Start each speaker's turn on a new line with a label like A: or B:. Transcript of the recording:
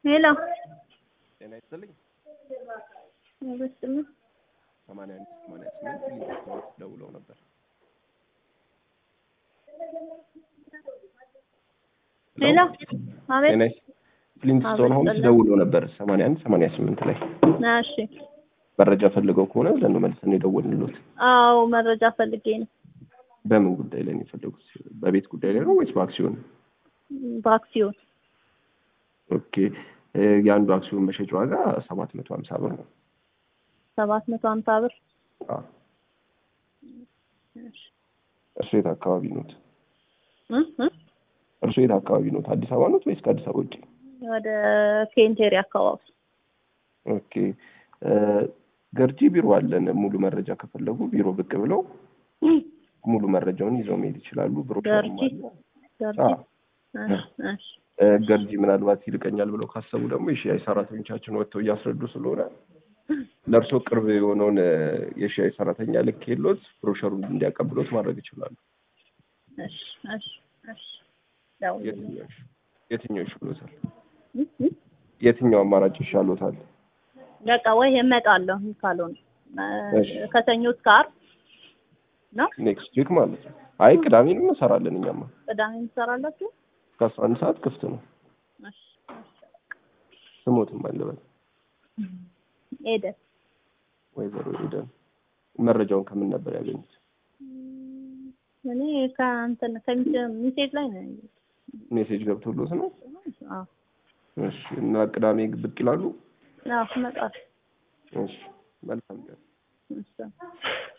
A: ሄሎ
B: ጤና ይስጥልኝ።
A: በስም
B: ሰማንያ አንድ ሰማንያ ስምንት ሊንክ ደውለው ነበር።
A: ሄሎ አቤት
B: ጤና ይስ- ፍሊንትስቶን ሆምስ
A: አቤት፣
B: ደውለው ነበር ሰማንያ አንድ ሰማንያ ስምንት ላይ
A: እሺ
B: መረጃ ፈልገው ከሆነ ብለን ነው መልሰን የደወልንሎት።
A: አዎ መረጃ ፈልጌ ነው
B: በምን ጉዳይ ላይ ነው የፈለጉት? በቤት ጉዳይ ላይ ነው ወይስ በአክሲዮን?
A: በአክሲዮን
B: ኦኬ እ የአንዱ አክሲዮን መሸጫ ዋጋ ሰባት መቶ ሀምሳ ብር ነው።
A: ሰባት መቶ ሀምሳ ብር
B: አዎ።
A: እሺ።
B: እርሶ የት አካባቢ ኖት?
A: እ እ
B: እርሶ የት አካባቢ ኖት? አዲስ አበባ ኖት ወይስ ከአዲስ አበባ ውጭ?
A: ወደ ኬንቴሪ አካባቢ
B: ኦኬ እ ገርጂ ቢሮ አለን። ሙሉ መረጃ ከፈለጉ ቢሮ ብቅ ብለው ሙሉ መረጃውን ይዘው መሄድ ይችላሉ። ብሮሸርም
A: ገርጂ?
B: አለ።
A: ገርጂ
B: አዎ።
A: እሺ፣ እሺ።
B: እ ገርጂ ምናልባት ይልቀኛል ብለው ካሰቡ ደግሞ የሺአይ ሰራተኞቻችን ወጥተው እያስረዱ ስለሆነ ለእርሶ ቅርብ የሆነውን እ የሺአይ ሰራተኛ ልክ የሎት ብሮሸሩን እንዲያቀብሎት ማድረግ ይችላሉ።
A: እሺ፣ እሺ፣ እሺ። ደውልልኝ።
B: የትኛው ይሽ- የትኛው ይሻሎታል?
A: እ እ
B: የትኛው አማራጭ ይሻሎታል?
A: በቃ ወይ እመጣለሁ ካልሆነ
B: እሺ።
A: እ ከሰኞ እስከ ዓርብ ነው።
B: ኔክስት ዊክ ማለት ነው። አይ ቅዳሜንም እንሰራለን እኛማ
A: ቅዳሜ ትሰራላችሁ?
B: እስከ አስራ አንድ ሰዓት ክፍት ነው።
A: እሺ፣
B: ስሞትም አለበት
A: ሄደ
B: ወይዘሮ ሄደን መረጃውን ከምን ነበር ያገኙት?
A: እኔ ከእንትን ከሚሴጅ ላይ ነው ያየሁት።
B: ሜሴጅ ገብቶሎት ነው?
A: አዎ
B: እሺ እና ቅዳሜ ብቅ ይላሉ?
A: አዎ እመጣለሁ።
B: እሺ መልካም ቀን።
A: እሺ